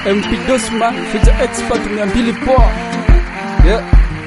MP Dosma feature expert 200 poa yeah.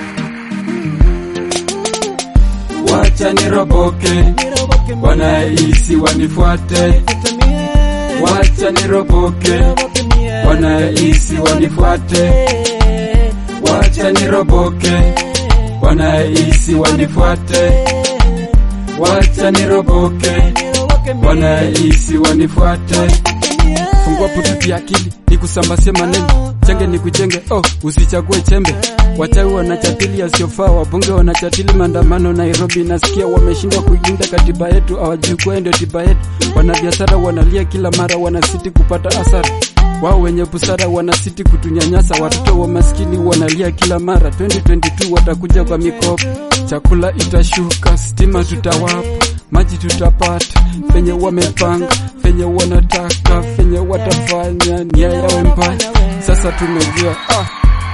Wacha niroboke, wanahisi wanifuate. Wacha niroboke, wanahisi wanifuate. Wacha niroboke, wanahisi wanifuate. Wacha niroboke, wanahisi wanifuate. Fungua pututi ya akili nikusambazie maneno chenge ni kuchenge oh, usichague chembe. Wachawi wanachatili yasiyofaa, wabunge wanachatili maandamano Nairobi. Nasikia wameshindwa kuilinda katiba yetu, hawajui kuwa ndio tiba yetu. Wanabiashara wanalia kila mara, wanasiti kupata asara. Wao wenye busara wanasiti kutunyanyasa. Watoto wa maskini wanalia kila mara. 2022 watakuja kwa mikopo, chakula itashuka, stima tutawapa, maji tutapata, venye wamepanga, venye wanataka, venye watafanya, nia yawe mbaya. Sasa tumejua ah.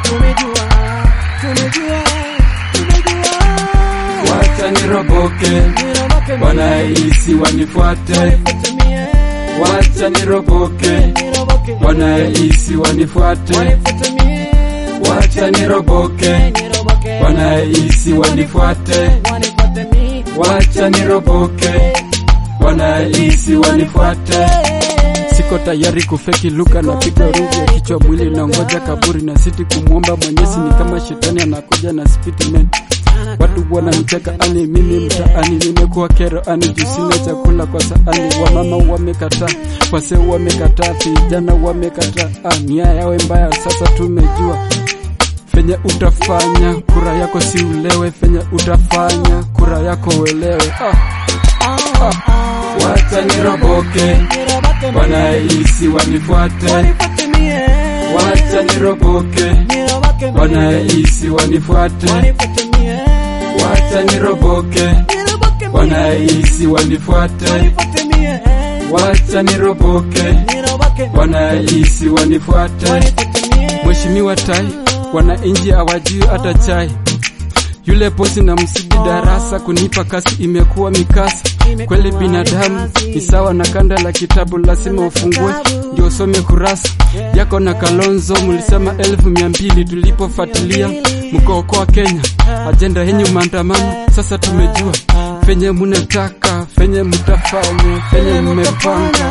Wacha niroboke, wanahisi wanifuate. Wacha niroboke, wanahisi wanifuate. Wacha niroboke, wanahisi wanifuate. Wacha niroboke, wanahisi wanifuate. Siko tayari kufeki luka na piga rungu ya kichwa mwili na ngoja kaburi na siti kumwomba Mwenyezi, ni kama shetani anakuja na speedman. Watu wananicheka ani mimi mtaani, nimekuwa kero ani juu sina chakula kwa saani. Wamama wamekataa, wase wamekataa, vijana wamekataa, ah, nia yawe mbaya. Sasa tumejua venye utafanya kura yako, si ulewe, venye utafanya kura yako uelewe. Ah, ah. Wacha niroboke, wanahisi wanifuate. Wacha niroboke, wanahisi wanifuate. Wacha niroboke, wanahisi wanifuate. Wacha niroboke, wanahisi wanifuate. Mheshimiwa Tai, wananchi hawajui hata chai. Yule bosi na msidi darasa kunipa kasi imekuwa mikasa. Kweli binadamu ni sawa na kanda la kitabu, lazima ufungue ndio usome kurasa yako. Na Kalonzo mulisema elfu mia mbili tulipofuatilia mkookoa Kenya, ajenda yenyu maandamano. Sasa tumejua venye munataka, venye mutafanya, venye mmepanga.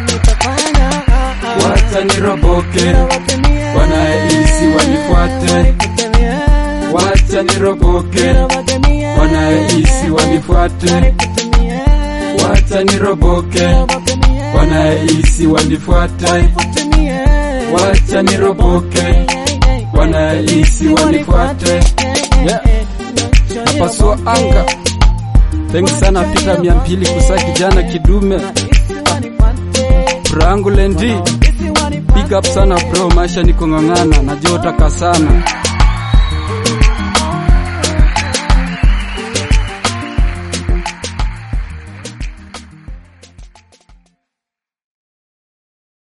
Wacha niroboke, wanahisi wanifuate. Wacha niroboke, wanahisi wanifuate. Wacha niroboke, wanahisi wanifuate. Wacha niroboke, wanahisi wanifuate. Yeah. Napasua anga. Thanks sana pita mia mbili kusa kijana kidume Brangu lendi Big up sana bro, maisha ni kung'ang'ana, najua utaka sana